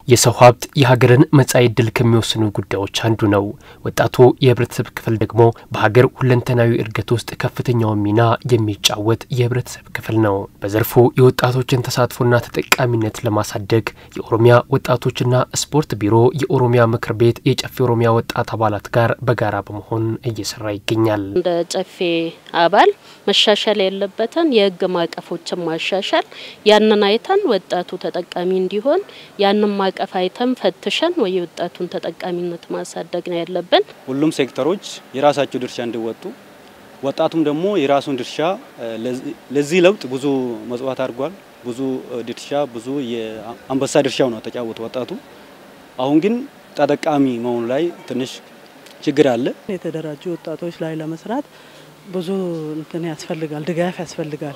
የሰው ሀብት የሀገርን መጻኢ ዕድል ከሚወስኑ ጉዳዮች አንዱ ነው። ወጣቱ የህብረተሰብ ክፍል ደግሞ በሀገር ሁለንተናዊ እድገት ውስጥ ከፍተኛውን ሚና የሚጫወት የህብረተሰብ ክፍል ነው። በዘርፉ የወጣቶችን ተሳትፎና ተጠቃሚነት ለማሳደግ የኦሮሚያ ወጣቶችና ስፖርት ቢሮ የኦሮሚያ ምክር ቤት የጨፌ ኦሮሚያ ወጣት አባላት ጋር በጋራ በመሆን እየሰራ ይገኛል። እንደ ጨፌ አባል መሻሻል ያለበትን የህግ ማዕቀፎችን ማሻሻል፣ ያንን አይተን ወጣቱ ተጠቃሚ እንዲሆን ያንን ማዕቀፍ አይተን ፈትሸን ወይ የወጣቱን ተጠቃሚነት ማሳደግ ነው ያለብን። ሁሉም ሴክተሮች የራሳቸው ድርሻ እንዲወጡ ወጣቱም ደግሞ የራሱን ድርሻ ለዚህ ለውጥ ብዙ መጽዋት አድርጓል። ብዙ ድርሻ ብዙ የአንበሳ ድርሻው ነው ተጫወቱ ወጣቱ። አሁን ግን ተጠቃሚ መሆኑ ላይ ትንሽ ችግር አለ። የተደራጁ ወጣቶች ላይ ለመስራት ብዙ እንትን ያስፈልጋል፣ ድጋፍ ያስፈልጋል።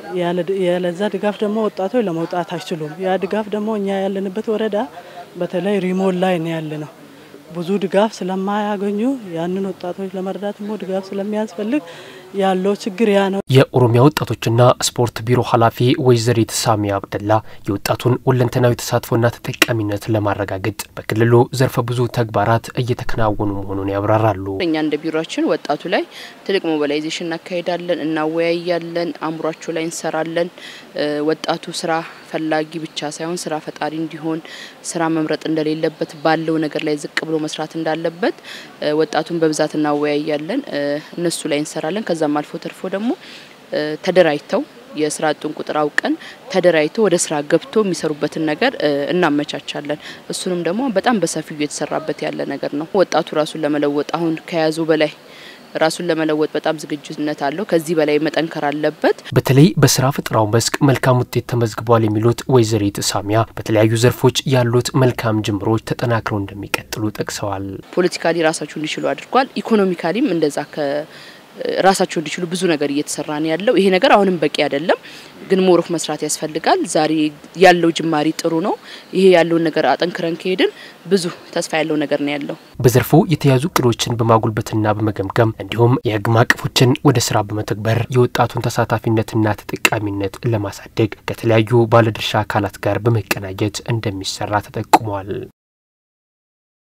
ያለዛ ድጋፍ ደግሞ ወጣቶች ለመውጣት አይችሉም። ያ ድጋፍ ደግሞ እኛ ያለንበት ወረዳ በተለይ ሪሞት ላይ ነው ያለ ነው። ብዙ ድጋፍ ስለማያገኙ ያንን ወጣቶች ለመርዳት ደግሞ ድጋፍ ስለሚያስፈልግ ያለው ችግር ያ ነው። የኦሮሚያ ወጣቶችና ስፖርት ቢሮ ኃላፊ ወይዘሪት ሳሚ አብደላ የወጣቱን ሁለንተናዊ ተሳትፎና ተጠቃሚነት ለማረጋገጥ በክልሉ ዘርፈ ብዙ ተግባራት እየተከናወኑ መሆኑን ያብራራሉ። እኛ እንደ ቢሮችን ወጣቱ ላይ ትልቅ ሞቢላይዜሽን እናካሄዳለን፣ እናወያያለን፣ አእምሯቸው ላይ እንሰራለን። ወጣቱ ስራ ፈላጊ ብቻ ሳይሆን ስራ ፈጣሪ እንዲሆን ስራ መምረጥ እንደሌለበት ባለው ነገር ላይ ዝቅ ብሎ መስራት እንዳለበት ወጣቱን በብዛት እናወያያለን፣ እነሱ ላይ እንሰራለን። ከዛም አልፎ ተርፎ ደግሞ ተደራጅተው የስራ አጡን ቁጥር አውቀን ተደራጅተው ወደ ስራ ገብቶ የሚሰሩበትን ነገር እናመቻቻለን። እሱንም ደግሞ በጣም በሰፊው እየተሰራበት ያለ ነገር ነው። ወጣቱ ራሱን ለመለወጥ አሁን ከያዙ በላይ ራሱን ለመለወጥ በጣም ዝግጁነት አለው። ከዚህ በላይ መጠንከር አለበት። በተለይ በስራ ፈጠራው መስክ መልካም ውጤት ተመዝግቧል የሚሉት ወይዘሪት ሳሚያ በተለያዩ ዘርፎች ያሉት መልካም ጅምሮች ተጠናክረው እንደሚቀጥሉ ጠቅሰዋል። ፖለቲካሊ ራሳቸው እንዲችሉ አድርጓል። ኢኮኖሚካሊም እንደዛ ራሳቸው እንዲችሉ ብዙ ነገር እየተሰራ ነው ያለው። ይሄ ነገር አሁንም በቂ አይደለም፣ ግን ሞሮፍ መስራት ያስፈልጋል። ዛሬ ያለው ጅማሪ ጥሩ ነው። ይሄ ያለውን ነገር አጠንክረን ከሄድን ብዙ ተስፋ ያለው ነገር ነው ያለው። በዘርፉ የተያዙ እቅዶችን በማጉልበትና በመገምገም እንዲሁም የህግ ማዕቀፎችን ወደ ስራ በመተግበር የወጣቱን ተሳታፊነትና ተጠቃሚነት ለማሳደግ ከተለያዩ ባለድርሻ አካላት ጋር በመቀናጀት እንደሚሰራ ተጠቁሟል።